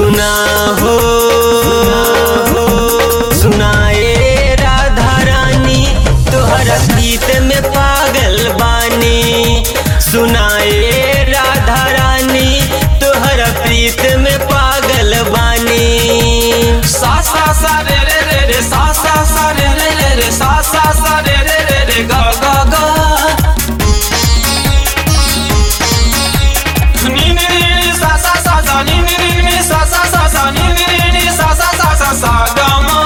सुना हो सुनाए राधा रानी तोहरा गीत में पागल बानी सुनाए राधा रानी तोहरा प्रीत में पागल बानी सा सा सा रे रे रे रे सा सा सा रे रे रे रे सा सा सा रे रे रे रे गा गा गा नी नी नी नी सा सा सा सा नी नी नी नी सा सा सा सा नी नी नी नी सा सा सा सा सा गा मा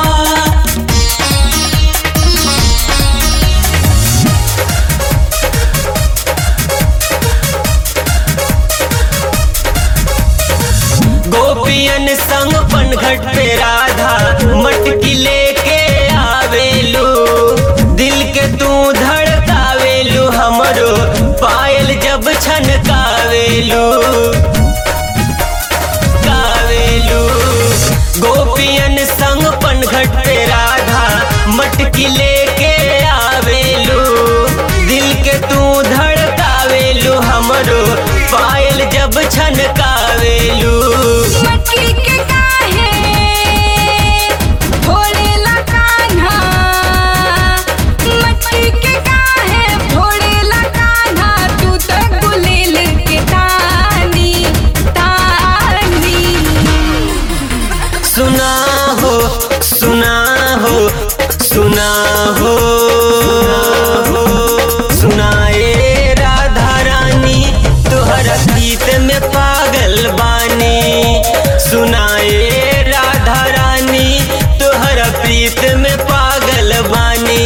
गोपियन संग पनघट पे राधा मटकी लेके आवेलू दिल के तू धड़कावेलू हमरो पायल जब छनकावेलू कावेलू गोपियन संग पनघट पे राधा मटकी लेके आवेलू दिल के तू धड़कावेलू हमरो पायल जब छनकावेलू मटकी के काहे भोलेला कान्हा मटकी के काहे भोलेला कान्हा तू तो गुलेल के तानी तानी सुना हो सुना हो सुना हो सुनाए राधा रानी तोहरा गीत में पागल बानी सुनाए राधा रानी तोहरा प्रीत में पागल बानी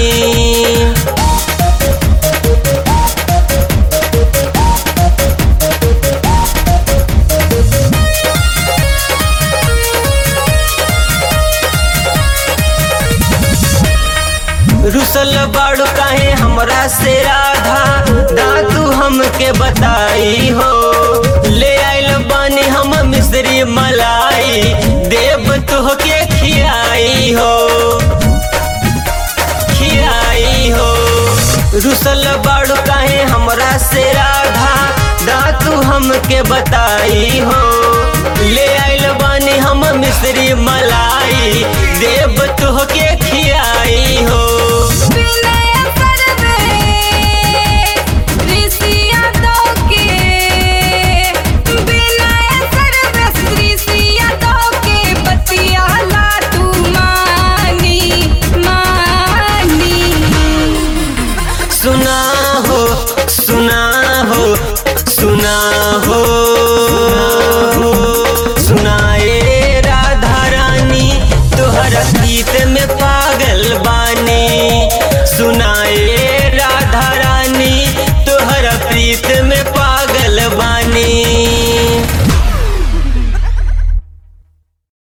रुसल बाड़ू काहे हमरा से राधा दादू हमके बताई हो ले आइल बानी हम मिश्री मलाई देव तुहके खियाई हो खियाई हो रुसल बाड़ू काहे हमरा से राधा दादू हमके बताई हो ले आइल बानी हम मिश्री मलाई देव तुहके खियाई हो विनय करबे ऋषिया दो के विनय करबे ऋषिया दो के बतिया ला तू मानी मानी सुना हो सुना हो सुना हो सुनाए राधा रानी तोहरा गीत में पागल बानी सुनाए राधा रानी तोहरा प्रीत में